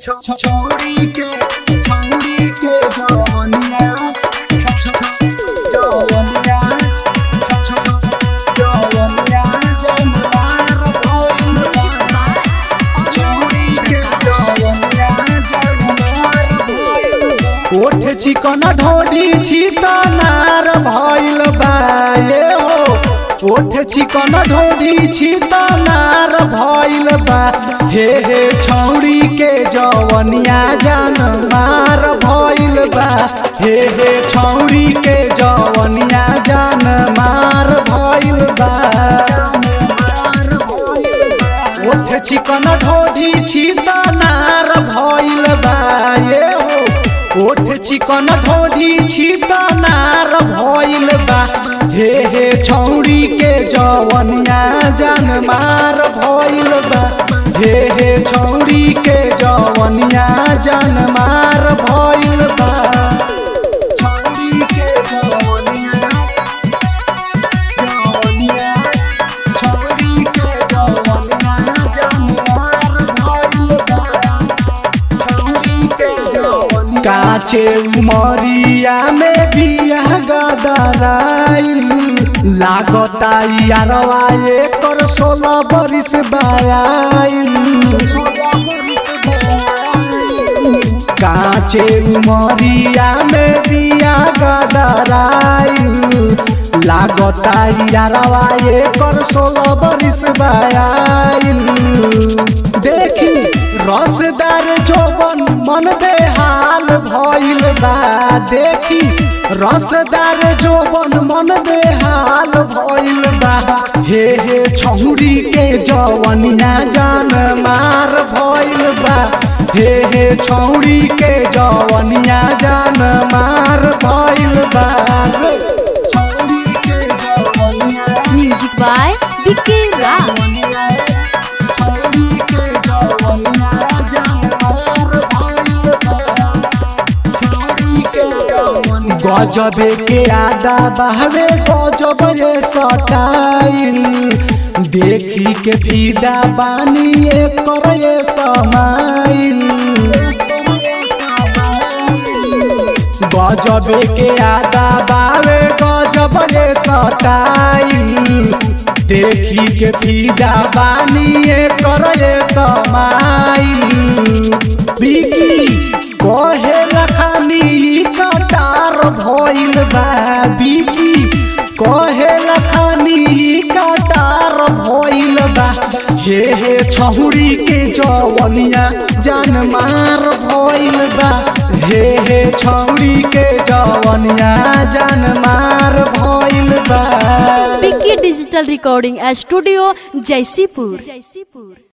छोड़ी के छोड़ी के जवनिया जवनिया जवनिया जनवार भइल छोड़ी के जवनिया जनवार भइल ओठ चिकन ढोडी छितनार भइल बा ये हो ओठ चिकन ढोडी छितनार भइल बा हे हे छौड़ी के जवनिया जान मार भइल बा हे हे छौड़ी के जवनिया जान मार भइल बा ओठ चिकन ढोडी छितनार भइल बा ये हो ओठ चिकन ढोडी छितनार भइल बा हे हे छौड़ी के जवनिया जान मार भइल बा हे हे छौड़ी के जवनिया जान मार भइल बा छोड़ी के जवनिया जवनिया छोड़ी के जवनिया जनवार भइल बा छोड़ी के जवनिया काचे उमरिया में बिया गदराइल लागता यारवा एकर सोलह बरिस बायाइल काचे उमरिया में बिया गदराइल लागता यारवा एकर सोलह बरिस बायाइल देखी रसदार जोबन मन बेहाल भइल बा देखी रसदार जोबन मन बेहाल भइल बा हे हे छौरी के जवनिया जान मार भइल बा हे हे छौरी के जवनिया जान मार भइल बा छोड़ी के जवनिया म्यूजिक बाय विकी राज छोड़ी के जवनिया जनवार भइल बा छोड़ी के जवनिया गजबे के आदा बहवे गजब ये सटाइल देखी के फीदा बानी एकर ये समाइल गजबे के आदा बावे गजब ये सटाइल देखी के फीदा बानी एकर ये समाइल बिकी कहे लखानी ई कटार भइल बा बिकी कहे लखानी ई कटार भइल बा हे हे छहुरी के जवनिया जान मार भइल बा हे हे छौरी के जवनिया जान मार भइल बा Vicky digital recording studio Jaisipur Jaisipur